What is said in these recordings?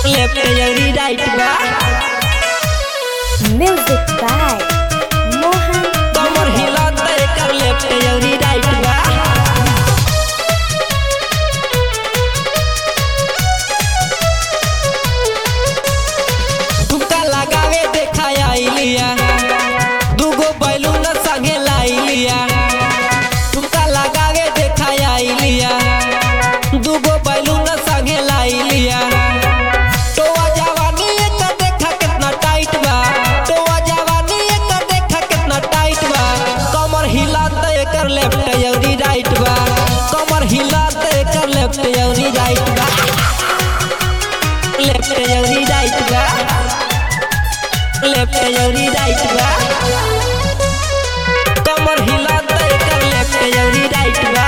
left अउरी right बा Music by Mohan कमर हिलत एकर लेफ्ट अउरी राइट बा ठुमका लगावे देखा आइलिया दूगो बैलून संगे लाइलिया ठुमका लगावे देखा आइलिया दूगो बैलून संगे लाइलिया टोआ जवानी एकर देखा कितना टाइट बा टोआ जवानी एकर देखा कितना टाइट बा कमर हिलात एकर लेफ्ट अउरी राइट बा कमर हिलात एकर लेफ्ट अउरी राइट बा लेफ्ट अउरी राइट बा लेफ्ट अउरी राइट बा कमर हिलात एकर लेफ्ट अउरी राइट बा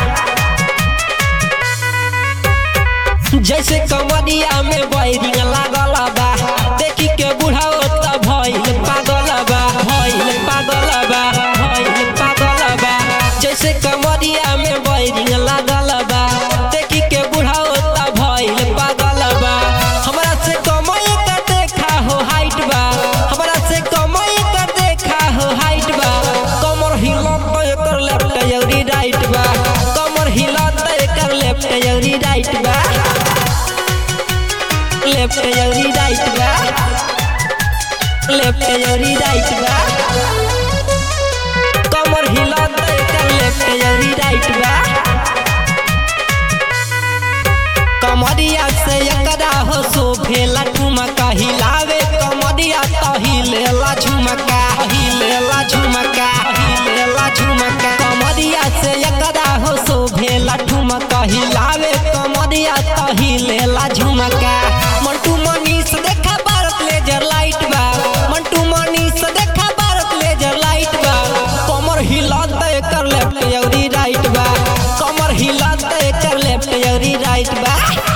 जैसे कमरिया में बैरिंग लागल बा देखी के बुढ़ाओ त भइल पागल बा भइल पागल बा भइल पागल बा जैसे कमरिया में बैरिंग लागल बा देखी के बुढ़ाओ त भइल पागल बा हमरा से कमई का देखा हो हाइट बा हमरा से कमई का देखा हो हाइट बा कमर हिलत एकर लेफ्ट अउरी राइट बा कमर हिलत एकर लेफ्ट अउरी राइट बा लेफ्ट अउरी राइट बा लेफ्ट अउरी राइट बा कमर हिलत एकर लेफ्ट अउरी राइट बा कमरिया से एकरा हो शोभेला ठुमका हिलावे कमरिया त हिलेला झुमका हिलेला झुमका हिलेला झुमका कमरिया से एकरा हो शोभेला ठुमका हिलावे कमरिया त हिलेला झुमका मंटू मनीष देखा भारत लेजर लाइट बा मंटू मनीष देखा भारत लेजर लाइट बा कमर हिलत एकर लेफ्ट अउरी राइट बा कमर हिलत एकर लेफ्ट अउरी राइट बा